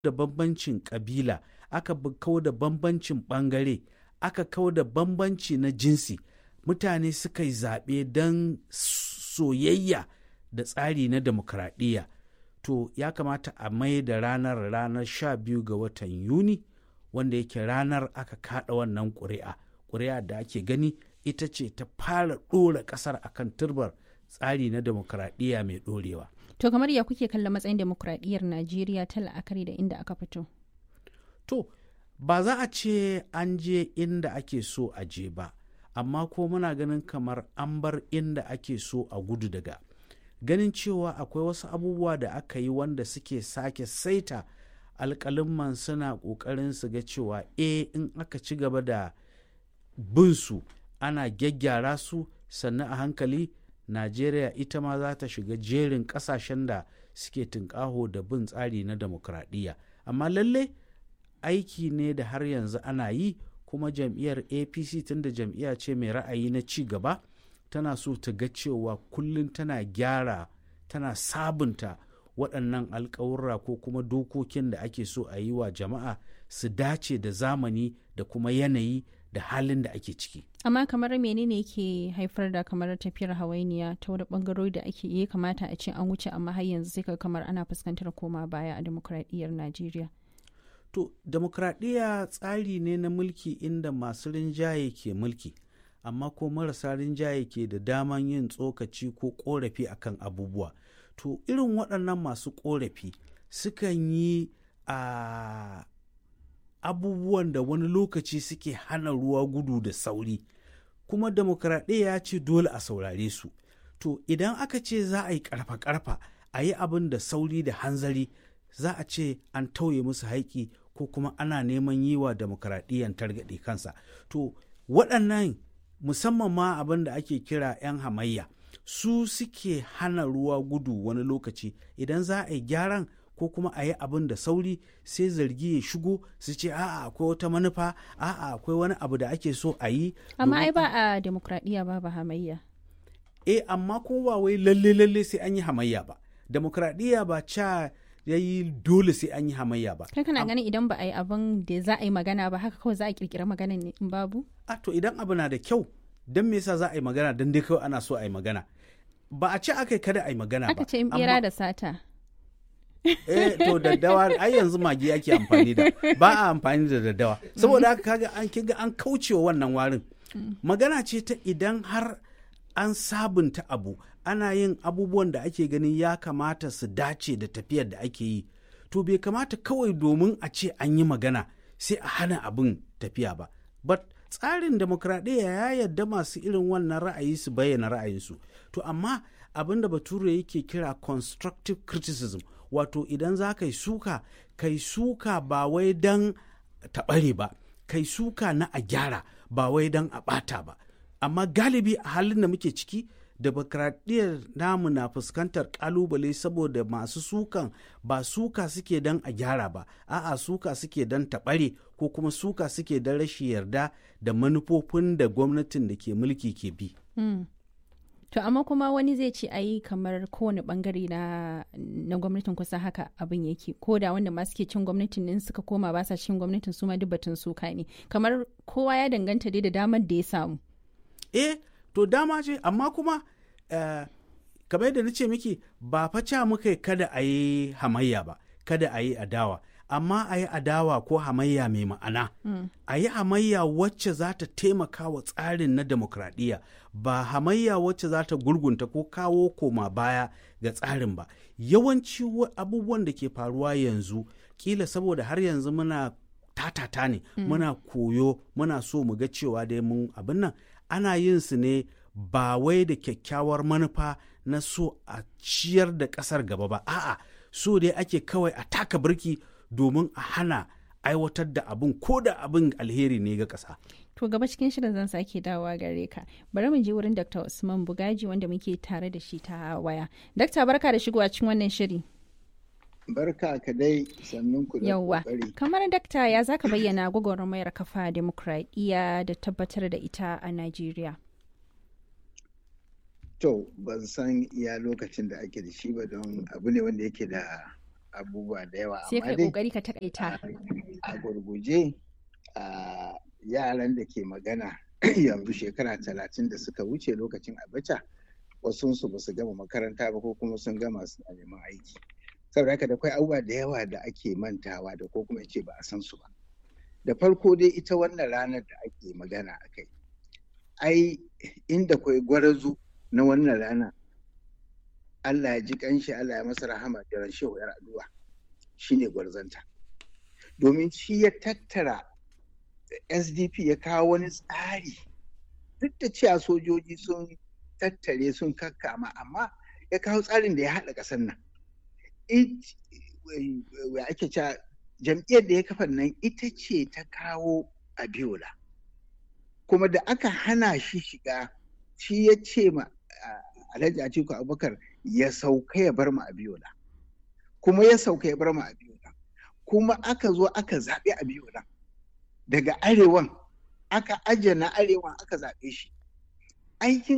da bambancin ƙabila aka kau da bambancin ɓangare aka kau da bambanci na jinsi mutane suka yi zaɓe don soyayya da tsari na demokradiyya to ya kamata a mai da ranar ranar sha biyu ga watan yuni wanda yake ranar aka kaɗa wannan ƙuri'a ƙuri'a da ake gani ita ce ta fara ɗora ƙasar akan turbar tsari na demokradiyya mai ɗorewa To kamar ya kuke kalla matsayin demokradiyyar Najeriya ta la'akari da inda aka fito? To, ba za a ce an je inda ake so a je ba, amma ko muna ganin kamar an bar inda ake so a gudu daga. Ganin cewa akwai wasu abubuwa da aka yi wanda suke sake saita alƙalimman suna ƙoƙarin su ga cewa e in aka ci gaba da bin su ana gyaggyara su sannan a hankali Najeriya ita ma za ta shiga jerin ƙasashen da suke tunƙaho da bin tsari na demokradiyya. Amma lalle aiki ne da har yanzu ana yi kuma jam'iyyar APC tunda jam'iyya ce mai ra'ayi na ci gaba tana so ta ga cewa kullum tana gyara tana sabunta waɗannan alƙawurra ko kuma dokokin da ake so a yi wa jama'a su dace da zamani da kuma yanayi da halin da ake ciki. Amma kamar menene ke haifar da kamar tafiyar hawainiya ta wani bangarori da ake iya kamata a ce an wuce amma har yanzu sai ka kamar ana fuskantar koma baya a demokradiyyar Najeriya. To, demokradiyya tsari ne na mulki inda masu rinjaye ke mulki, amma ko marasa rinjaye ke da daman yin tsokaci ko korafi akan abubuwa. To, irin waɗannan masu korafi sukan yi a abubuwan da wani lokaci suke hana ruwa gudu da sauri kuma demokradiyya ya ce dole a saurare su to idan aka ce za a yi karfa-karfa a yi abin da sauri da hanzari za a ce an tauye musu haƙi ko kuma ana neman yi wa demokradiyyan targaɗe kansa to waɗannan musamman ma abin da ake kira 'yan hamayya su suke hana ruwa gudu wani lokaci idan za a yi gyaran ko kuma a yi abin da sauri sai zargi ya shigo su ce a'a akwai wata manufa a'a akwai wani abu da ake so a yi Amma ai ba a demokradiyya ba ba hamayya. e amma ko ba wai lalle lalle sai an yi hamayya ba demokradiyya ba ca ya yi dole sai an yi hamayya ba Kai kana ganin idan ba a yi abin da za a yi magana ba haka kawai za a kirkira magana ne in babu? a to idan abu na da kyau don me yasa za a yi magana don dai kawai ana so a yi magana ba a ce aka yi kada a yi magana ba Aka ce in amma- bera da sata. eh to daddawa ai yanzu magi ake amfani da ba a amfani da daddawa saboda haka kaga an kinga an kaucewa wannan warin magana ce ta idan har an sabunta abu ana yin abubuwan da ake ganin ya kamata su dace da tafiyar da ake yi to bai kamata kawai domin a ce an yi magana sai a hana abin tafiya ba but tsarin demokradiyya ya yarda masu irin wannan ra'ayi su bayyana ra'ayinsu to amma abin da bature yake kira constructive criticism wato idan za ka yi suka kai suka ba wai don taɓare ba kai suka na a gyara ba wai don a ɓata ba amma galibi a halin da muke ciki demokradiyyar namu na fuskantar kalubale saboda masu sukan ba suka suke don a gyara ba a'a suka suke don taɓare ko kuma suka suke don rashin yarda da manufofin da gwamnatin da ke mulki ke bi Mm. To amma kuma wani zai ce ayi kamar kowane bangare na, na gwamnatin kusa haka abin yake ko da wanda ma suke cin gwamnatin in suka koma ba sa cin gwamnatin su ma duk batun suka ne kamar kowa ya danganta dai da damar da ya samu. eh to dama ce amma kuma eh, kamar yadda na ce miki ba faca muka yi kada a yi hamayya ba kada a yi adawa amma a yi adawa ko hamayya mai ma'ana a yi hamayya wacce za ta taimaka wa tsarin na demokradiyya ba hamayya wacce za ta gurgunta ko kawo koma baya ga tsarin ba yawanci wa- abubuwan da ke faruwa yanzu kila saboda har yanzu muna tatata ne muna koyo muna so mu ga cewa dai mun abin nan ana yin su ne ba wai da kyakkyawar manufa na so a ciyar da ƙasar gaba ba a'a so dai ake kawai a taka birki domin a hana aiwatar da abin ko da abin alheri ne ga ƙasa To gaba cikin shirin zan sake dawowa gare ka. Bari mu je wurin Dr. Usman Bugaji wanda muke tare da shi ta waya. Dakta barka da shigowa cikin wannan shiri. Barka ka dai sannun ku da Yawwa. kokari. Kamar dakta ya zaka bayyana gwagwarmayar kafa demokradiyya da tabbatar da ita a Najeriya. To, ban san iya lokacin da ake da shi ba don abu ne wanda yake da abubuwa da yawa sai kai dai kokari ka takaita a gurguje a yaran da ke magana yanzu shekara talatin da suka wuce lokacin abacha wasunsu ba su gama makaranta ba ko kuma sun gama suna neman aiki saboda haka da kwai abubuwa da yawa da ake mantawa da ko kuma ce ba a san su ba da farko dai ita wannan ranar da ake magana a kai ai inda kwai gwarazu na wannan rana Allah ya ji kanshi Allah ya masa rahama da ran shehu yar addu'a shine gwarzanta domin shi ya tattara SDP ya kawo wani tsari duk da cewa sojoji sun tattare sun kakkama amma ya kawo tsarin da ya haɗa ƙasar nan ya ake cewa jam'iyyar da ya kafa nan ita ce ta kawo abiola kuma da aka hana shi shiga shi ya ce ma alhaji atiku abubakar ya sauka ya bar mu abiola kuma ya sauka ya bar mu abiola kuma aka zo aka zaɓi abiola daga arewan aka ajiye na arewan aka zaɓe shi aikin